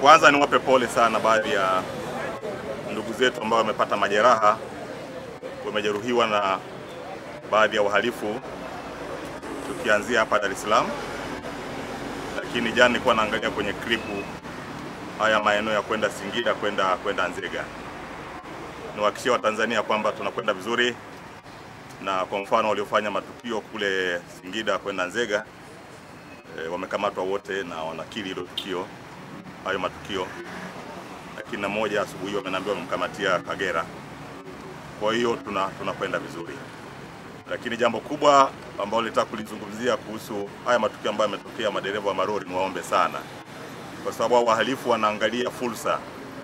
Kwanza niwape pole sana baadhi ya ndugu zetu ambao wamepata majeraha, wamejeruhiwa na baadhi ya wahalifu, tukianzia hapa Dar es Salaam. Lakini jana nilikuwa naangalia kwenye klipu haya maeneo ya kwenda Singida kwenda kwenda Nzega. Niwahakikishie Watanzania kwamba tunakwenda vizuri, na kwa mfano waliofanya matukio kule Singida kwenda Nzega e, wamekamatwa wote na wanakiri hilo tukio hayo matukio, lakini na moja asubuhi hiyo wameniambia wamemkamatia Kagera. Kwa hiyo tuna tunakwenda vizuri, lakini jambo kubwa ambalo nilitaka kulizungumzia kuhusu haya matukio ambayo yametokea madereva wa malori, niwaombe sana, kwa sababu hao wahalifu wanaangalia fursa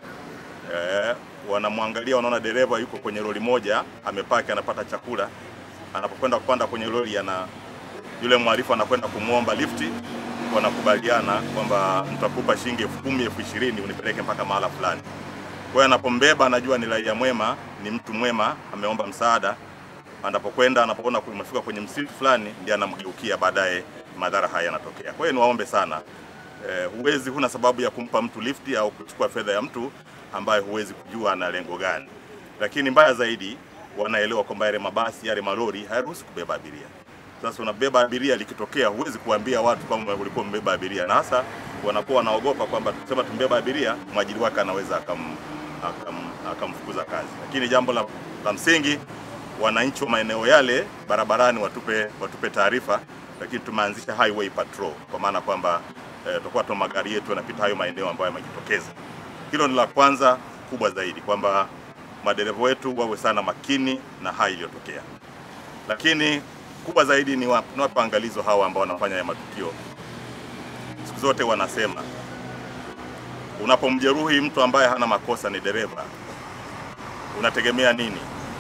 eh, wanamwangalia, wanaona dereva yuko kwenye lori moja amepaki, anapata chakula, anapokwenda kupanda kwenye lori ana yule mhalifu anakwenda kumwomba lifti, wanakubaliana kwamba nitakupa shilingi elfu kumi elfu ishirini unipeleke mpaka mahala fulani. Kwa hiyo anapombeba anajua ni raia mwema, ni mtu mwema, ameomba msaada. Anapokwenda anapoona kumefika kwenye msitu fulani, ndiye anamgeukia, baadaye madhara haya yanatokea. Kwa hiyo niwaombe sana eh, huwezi, huna sababu ya kumpa mtu lifti au kuchukua fedha ya mtu ambaye huwezi kujua ana lengo gani. Lakini mbaya zaidi, wanaelewa kwamba yale mabasi yale malori hayaruhusi kubeba abiria. Sasa unabeba abiria, likitokea huwezi kuambia watu kwamba ulikuwa mbeba abiria, na hasa wanakuwa wanaogopa kwamba tukisema tumbeba abiria, mwajiri wake anaweza akam, akam, akamfukuza kazi. Lakini jambo la, la msingi, wananchi wa maeneo yale barabarani watupe, watupe taarifa, lakini tumeanzisha highway patrol kwa maana kwamba eh, tutakuwa tuna magari yetu yanapita hayo maeneo ambayo yamejitokeza. Hilo ni la kwanza kubwa zaidi, kwamba madereva wetu wawe sana makini na haya iliyotokea, lakini kubwa zaidi ni wa- ni wape angalizo hawa ambao wanafanya haya matukio. Siku zote wanasema unapomjeruhi mtu ambaye hana makosa, ni dereva, unategemea nini?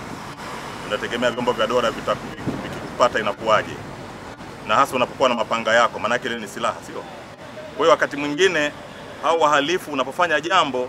Unategemea vyombo vya dola vita- vikikupata inakuwaje? Na hasa unapokuwa na mapanga yako, maanake ile ni silaha, sio? Kwa hiyo wakati mwingine au wahalifu, unapofanya jambo,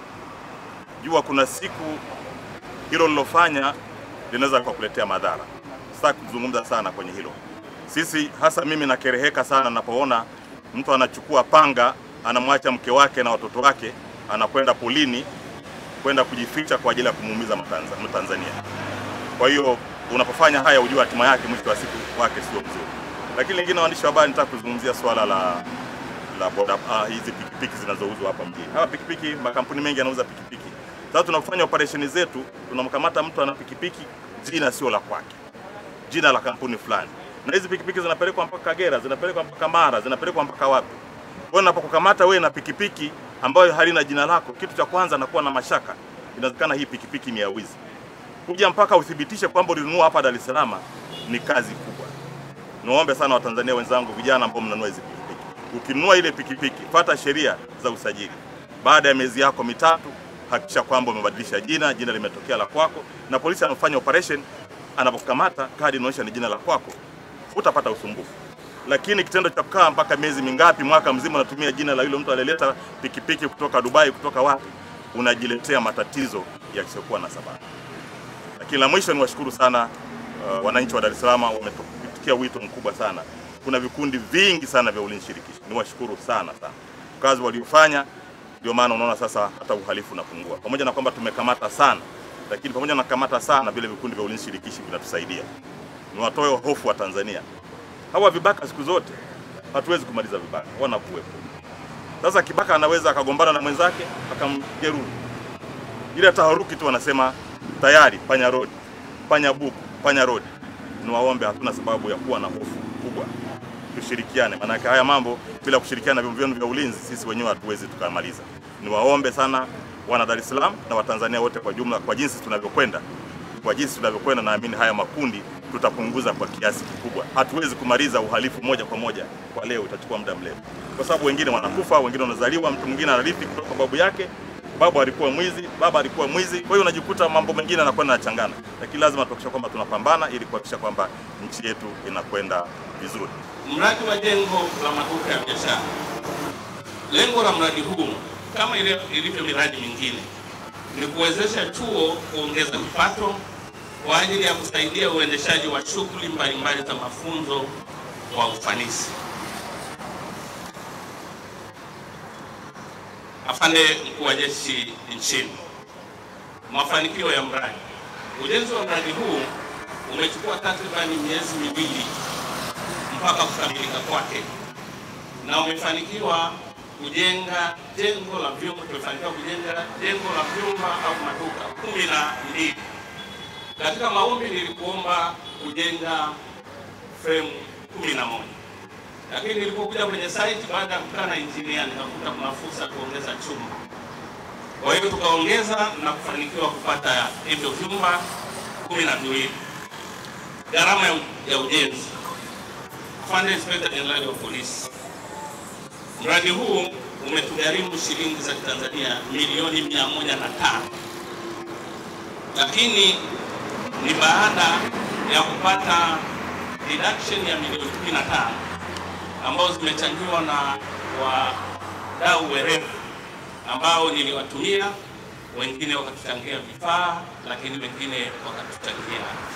jua kuna siku hilo lilofanya linaweza kukuletea madhara. Sitaki kuzungumza sana kwenye hilo. Sisi hasa mimi nakereheka sana napoona mtu anachukua panga anamwacha mke wake na watoto wake anakwenda polini kwenda kujificha kwa ajili ya kumuumiza Mtanza- Mtanzania. Kwa hiyo unapofanya haya ujue hatima yake mwisho wa siku wake sio mzuri. Lakini lingine, waandishi wa habari, nitaka kuzungumzia swala la la boda ah, hizi pikipiki zinazouzwa hapa mjini. Hapa pikipiki, makampuni mengi yanauza pikipiki. Sasa tunapofanya operesheni zetu, tunamkamata mtu ana pikipiki, jina sio la kwake, jina la kampuni fulani, na hizi pikipiki zinapelekwa mpaka Kagera, zinapelekwa mpaka Mara, zinapelekwa mpaka wapi. Kwa hiyo napokukamata wewe na pikipiki ambayo halina jina lako, kitu cha kwanza nakuwa na mashaka, inawezekana hii pikipiki ni ya wizi. Kuja mpaka uthibitishe kwamba ulinunua hapa Dar es Salaam ni kazi kubwa. Niwaombe sana Watanzania wenzangu, vijana ambao mnanunua hizi pikipiki, ukinunua ile pikipiki fuata sheria za usajili. Baada ya miezi yako mitatu, hakikisha kwamba umebadilisha jina, jina limetokea la kwako, na polisi anafanya operation, anapokamata kadi inaonyesha ni jina la kwako, utapata usumbufu. Lakini kitendo cha kukaa mpaka miezi mingapi, mwaka mzima, unatumia jina la yule mtu aliyeleta pikipiki kutoka Dubai, kutoka wapi, unajiletea matatizo yasiyokuwa na sababu. Lakini la mwisho niwashukuru sana uh, wananchi wa Dar es Salaam wametupitia wito mkubwa sana. Kuna vikundi vingi sana vya ulinzi shirikishi, niwashukuru sana sana kazi waliofanya. Ndio maana unaona sasa hata uhalifu unapungua, pamoja na kwamba tumekamata sana, lakini pamoja na kukamata sana, vile vikundi vya ulinzi shirikishi vinatusaidia. Niwatoe hofu wa Tanzania, hawa vibaka siku zote hatuwezi kumaliza vibaka, wanakuwepo. Sasa kibaka anaweza akagombana na mwenzake akamjeruhi ile taharuki tu wanasema tayari panya road, panya buku, panya road. Niwaombe, hatuna sababu ya kuwa na hofu kubwa, tushirikiane, maanake haya mambo bila kushirikiana na vyombo vyenu vya ulinzi sisi wenyewe hatuwezi tukamaliza. Niwaombe sana wana Dar es Salaam na Watanzania wote kwa jumla, kwa jinsi tunavyokwenda, kwa jinsi tunavyokwenda, naamini haya makundi tutapunguza kwa kiasi kikubwa. Hatuwezi kumaliza uhalifu moja kwa moja kwa leo, itachukua muda mrefu, kwa sababu wengine wanakufa, wengine wanazaliwa, mtu mwingine anarithi kutoka kwa babu yake babu alikuwa mwizi, baba alikuwa mwizi. Kwa hiyo unajikuta mambo mengine yanakwenda yanachangana, lakini lazima tuhakikisha kwamba tunapambana ili kuhakikisha kwamba nchi yetu inakwenda vizuri. Mradi wa jengo la maduka ya biashara. Lengo la mradi huu kama ile- ilivyo miradi mingine ni kuwezesha chuo kuongeza kipato kwa ajili ya kusaidia uendeshaji wa shughuli mbalimbali za mafunzo kwa ufanisi. Afande mkuu wa jeshi nchini, mafanikio ya mradi. Ujenzi wa mradi huu umechukua takribani miezi miwili mpaka kukamilika kwake, na umefanikiwa kujenga jengo la vyumba, tumefanikiwa kujenga jengo la vyumba au maduka kumi na mbili. Katika maombi nilikuomba kujenga fremu kumi na moja lakini nilipokuja kwenye site baada ya kukaa na injinia nikakuta kuna fursa ya kuongeza chumba. Kwa hiyo tukaongeza na kufanikiwa kupata hivyo vyumba kumi na viwili. Gharama ya, ya ujenzi, Afande Inspector Jenerali wa Polisi, mradi huu umetugharimu shilingi za Tanzania milioni mia moja na tano lakini ni baada ya kupata deduction ya milioni 15 ambazo zimechangiwa na wadau werevu ambao niliwatumia, wengine wakatuchangia vifaa, lakini wengine wakatuchangia